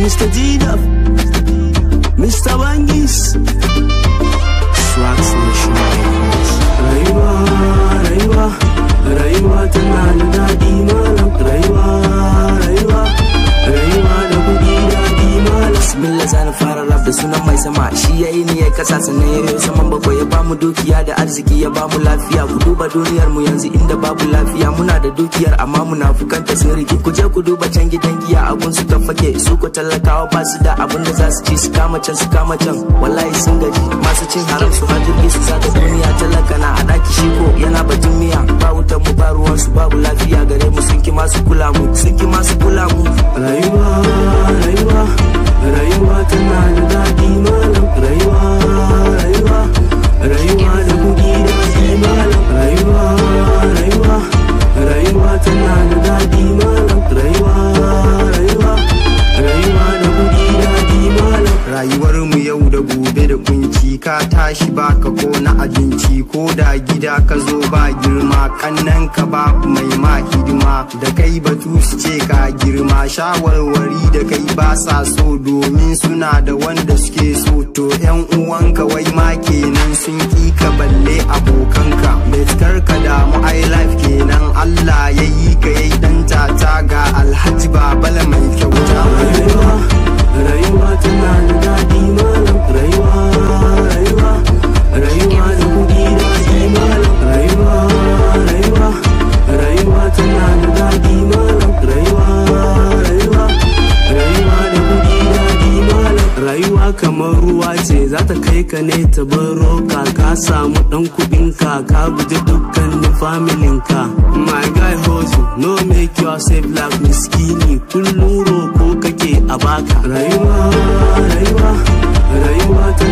Mr. G-Duff, Mr. Bangis, Swax Nation. Rayuwa, rayuwa, rayuwa tana da daɗi malam. Rayuwa, rayuwa, rayuwa da kuɗi daɗi malam. Bismillah zan fara rap da sunan mai sama shi yayi ni ya kasa sannan ya yi saman bakwai ya bamu dukiya da arziki ya bamu lafiya ku duba duniyar mu yanzu inda babu lafiya muna da dukiyar amma munafukanta sun riki ku je ku duba can gidan giya abun su ta fake su ko talakawa ba su da abun da za su ci su kama can su kama can wallahi sun gaji masu cin haram su ha jirgi su saka duniya talaka na a daki shi ko yana batun miya ba wutan mu ba ruwan su babu lafiya gare mu sun ki masu kula mu sun ki masu kula mu Rayuwa, rayuwa, rayuwa tana da daɗi malam. Rayuwa, rayuwa, rayuwa da kuɗi daɗi malam. Rayuwa, rayuwa, rayuwa tana da daɗi malam. Rayuwa, rayuwa, rayuwa da kuɗi daɗi malam. rayuwar mu yau da gobe da kunci ka tashi baka ko na abinci ko da gida ka zo ba girma kannan ka ba mai ma hidima da kai batu su ce ka girma shawarwari da kai ba sa so domin suna da wanda suke so to yan uwanka wai ma kenan sun ki ka balle abokanka betkar ka damu ai life kenan Allah ya yi ka yayi dan tata ga alhaji babala mai kyauta Rayuwa, rayuwa tana da daɗi malam. Rayuwa, rayuwa, rayuwa da kuɗi daɗi malam. Rayuwa, rayuwa, rayuwa tana da daɗi malam. Rayuwa, rayuwa, rayuwa da kuɗi daɗi malam. Rayuwa kamar ruwa ce za ta kai ka ne ta baro ka ka samu ɗan kuɗin ka ka guji dukkanin familin ka. My guy hustle, no make yourself like miskini kullum roko kake a baka. Rayuwa, rayuwa, rayuwa ta